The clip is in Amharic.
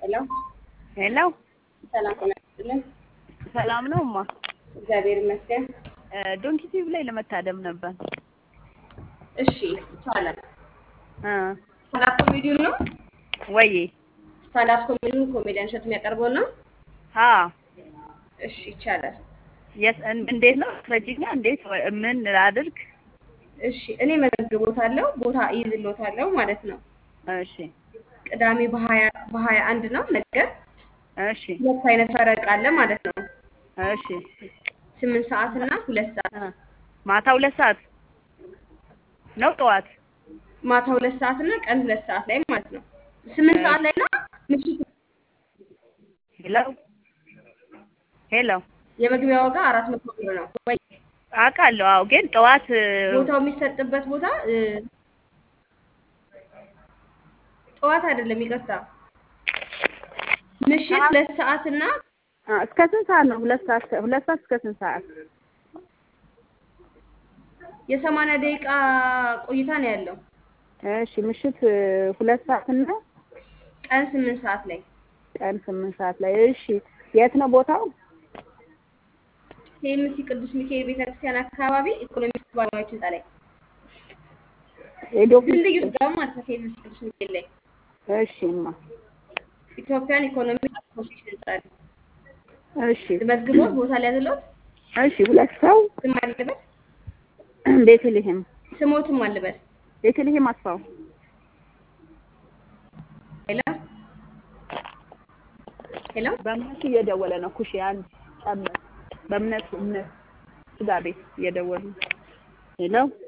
ሄሎ ሄሎ ሰላም ጤና ይስጥልን። ሰላም ነው እማ። እግዚአብሔር ይመስገን። ዶንኪ ቲቪ ላይ ለመታደም ነበር። እሺ ይቻላል። እ ስታንዳፕ ኮሜዲውን ነው ወይ ስታንዳፕ ኮሜዲውን ኮሜዲያን እሸቱ የሚያቀርበው ነው። አ እሺ ይቻላል። የት እን- እንዴት ነው አስረጂኛ? እንዴት ወ- ምን ላድርግ? እሺ እኔ መዘግቦታለሁ ቦታ ይዝሎታለሁ ማለት ነው። እሺ ቅዳሜ በሀያ በሀያ አንድ ነው ነገር እሺ ሁለት አይነት ፈረቃ አለ ማለት ነው። እሺ ስምንት ሰዓት እና ሁለት ሰዓት እ ማታ ሁለት ሰዓት ነው ጠዋት? ማታ ሁለት ሰዓት እና ቀን ሁለት ሰዓት ላይ ማለት ነው። ስምንት ሰዓት ላይ እና ምሽት ሄሎ ሄሎ የመግቢያ ዋጋ አራት መቶ ብር ነው። ወይ አውቃለሁ። አዎ ግን ጠዋት እ፣ ቦታው የሚሰጥበት ቦታ እ፣ ጠዋት አይደለም፣ ይቅርታ ምሽት ሁለት ሰዓት እና አ፣ እስከ ስንት ሰዓት ነው? ሁለት ሰዓት ሁለት ሰዓት እስከ ስንት ሰዓት? የሰማንያ ደቂቃ ቆይታ ነው ያለው። እሺ ምሽት እ፣ ሁለት ሰዓት እና ቀን ስምንት ሰዓት ላይ ቀን ስምንት ሰዓት ላይ። እሺ የት ነው ቦታው? ኬኤምሲ ቅዱስ ሚካኤል ቤተክርስቲያን አካባቢ ኢኮኖሚክስ ባለሙያዎች ህንፃ ላይ የዶክተር ድልድዩ ጋር ማለት ነው። ኬኤምሲ ቅዱስ ሚካኤል ላይ እሺ እማ ኢትዮጵያን ኢኮኖሚክስ አሶሲሽን ህንፃ ላይ እሺ መዝግቦት ቦታ ሊያዝሎት እሺ ሁለት ሰው ስም አልበል ቤተልሔም ስሞትም አልበል ቤተልሔም አስፋው ሄሎ ሄሎ በእምነቱ እየደወለ ነው። ኩሽ አንድ ጨምር። በእምነቱ እምነት ስጋ ቤት እየደወለ ነው። ሄሎ